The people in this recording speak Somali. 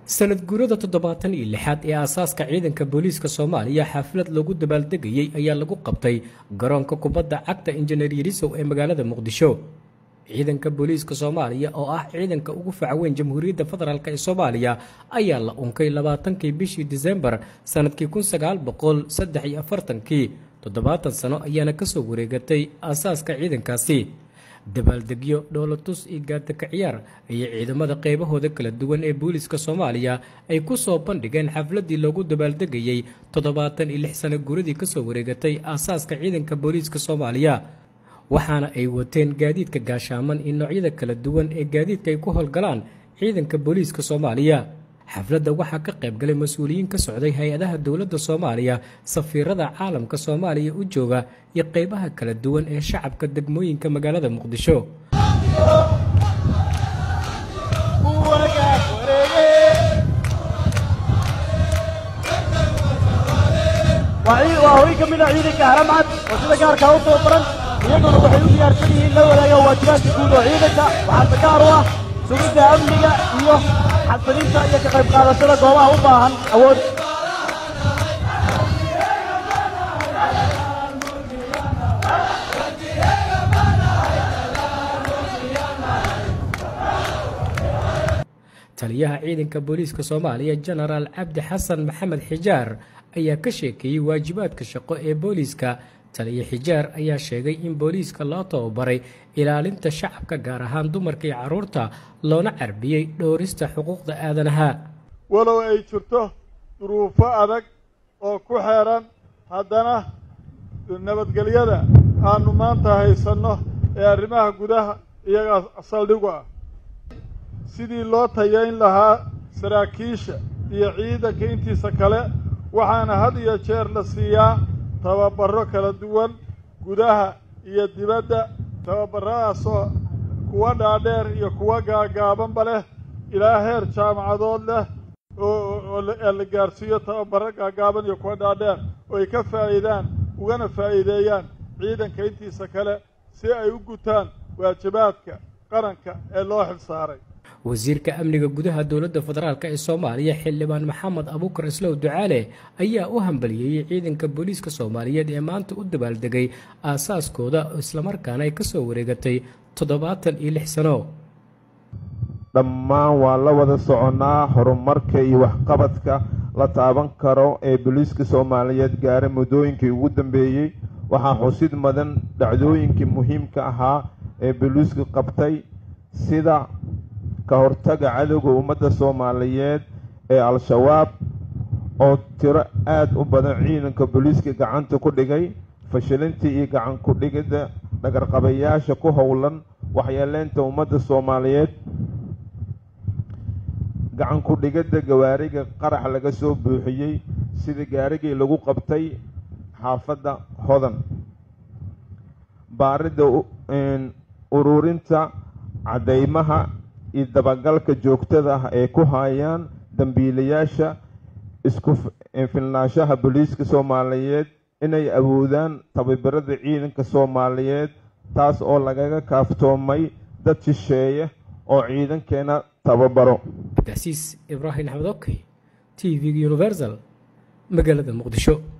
sanad guurada toddobaatan iyo lixaad ee aasaaska ciidanka booliiska soomaaliya xaflad lagu dabaaldegayey ayaa lagu qabtay garoonka kubadda cagta injineer yarisow ee magaalada muqdisho ciidanka booliiska soomaaliya oo ah ciidanka ugu facaweyn jamhuuriyadda federaalk ee soomaaliya ayaa la unkay labaatankii bishii disembar sannadkii kun sagaal boqol saddex iyo afartankii toddobaatan sano ayaana kasoo wareegatay aasaaska ciidankaasi dabaaldegyo dhoolatus iyo gaadaka ciyaar ayay ciidamada qeybahooda kala duwan ee booliiska soomaaliya ay ku soo bandhigeen xafladii loogu dabaaldegayey toddobaatan iyo lix sano guuradii kasoo wareegatay aasaaska ciidanka booliiska soomaaliya waxaana ay wateen gaadiidka gaashaaman iyo noocyada kala duwan ee gaadiidka ay ku howlgalaan ciidanka booliiska soomaaliya xafladda waxaa ka qayb galay mas-uuliyiin ka socday hay-adaha dowladda soomaaliya safiirada caalamka soomaaliya u jooga iyo qeybaha kala duwan ee shacabka degmooyinka magaalada muqdisho waa hoy ka mid a ciidanka haramcad oo sida gaarkaa u tababaran iyaguna waxay u diyaarsan yihiin la wadaaga waajibaadka guud oo ciidanka waxaase gaar u ah sugidda amniga iyo xadfadinta iyo ka qayb qaadashada goobaha u baahan awood taliyaha ciidanka booliiska soomaaliya jenaraal cabdi xasan maxamed xijaar ayaa ka sheekeeyey waajibaadka shaqo ee booliiska taliya xijaar ayaa sheegay in booliiska loo tababaray ilaalinta shacabka gaar ahaan dumarka iyo carruurta loona carbiyey dhowrista xuquuqda aadanaha walow ay jirto duruufo adag oo ku xeeran haddana nabadgelyada aanu maanta haysanno ee arrimaha gudaha iyagaa saldhigu ah sidii loo tayayn lahaa saraakiisha iyo ciidanka intiisa kale waxaana had iyo jeer la siiyaa tababarro kala duwan gudaha iyo dibadda tababarradaasoo kuwa dhaadheer iyo kuwa gaagaabanba leh ilaa heer jaamacadood leh oo la gaarsiiyo tababarro gaagaaban iyo kuwa dhaadheer oo ay ka faa'iidaan ugana faa'iideeyaan ciidanka intiisa kale si ay u gutaan waajibaadka qaranka ee loo xil saaray wasiirka amniga gudaha dowladda federaalk ee soomaaliya xildhibaan maxamed abuukar islow ducaale ayaa u hambaliyeeyey ciidanka booliiska soomaaliyeed ee maanta u dabaaldegay aasaaskooda islamarkaana ay kasoo wareegatay toddobaatan iyo lix sano dhammaan waa la wada soconnaa horumarka iyo waxqabadka la taaban karo ee booliiska soomaaliyeed gaara muddooyinkii ugu dambeeyey waxaa xusid mudan dhacdooyinkii muhiimka ahaa ee booliisku qabtay sida ka hortaga cadowga ummadda soomaaliyeed ee al-shabaab oo tiro aada u badan ciidanka booliiska gacanta ku dhigay fashilintii iyo gacan ku-dhigidda dhagarqabayaasha ku howlan waxyeeleynta ummadda soomaaliyeed gacan ku-dhigidda gawaariga qarax laga soo buuxiyey sida gaarigii lagu qabtay xaafadda hodan baaridda ururinta caddeymaha iyo dabagalka joogtada ah ee ku hayaan dambiilayaasha isku filnaanshaha booliiska soomaaliyeed inay awoodaan tababarada ciidanka soomaaliyeed taas oo lagaga kaaftoomay dad shisheeye oo ciidankeena tababaro abdicasiis ibraahim axmed okey t v-ga universal magaalada muqdisho